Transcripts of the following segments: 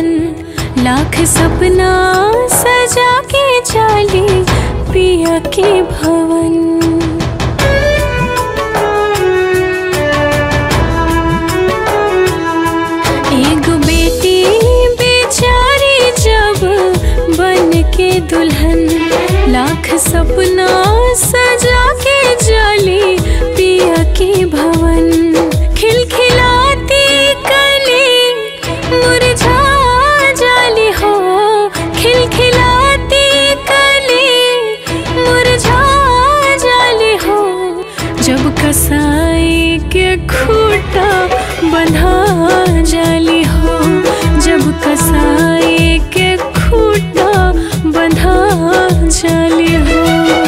लाख सपना सजा के चाली पिया के भवन एगो बेटी बेचारी जब बन के दुल्हन लाख सपना सजा के जाली पिया के भवन खिलखिलाती कली मुरझा जाली हो खिलखिलाती कली मुरझा जाली हो जब कसाई के खूटा बंधा जाली हो जब कसाई के खूटा बंधा जाली हो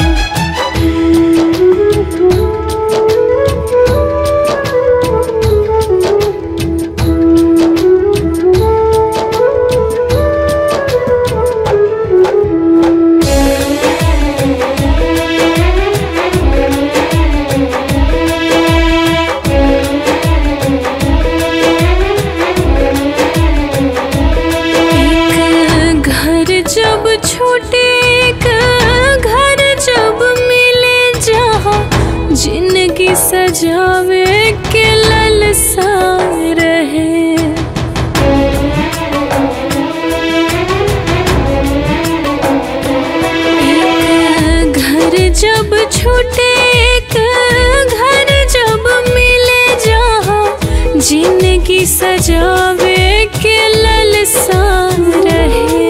एक घर जब छूटे एक घर जब मिले जहाँ जिंदगी सजावे के ललसा रहे एक घर जब छूटे एक घर जब मिले जहाँ जिंदगी सजावे के ललसा रहे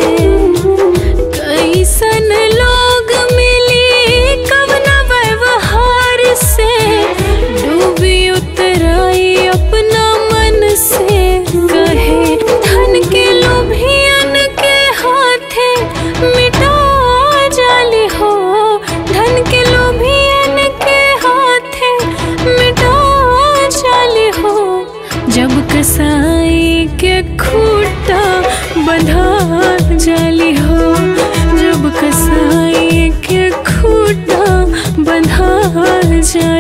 कैसन लोग मिली कवना व्यवहार से डूबी उतराई अपना मन से कहे धन के लोभियन के हाथे मिटा जाली हो धन के लोभियन के हाथे मिटा जाली हो जब कसाई के खूटा बंधा जाली हो जब कसाई के खूटा बंधा जाली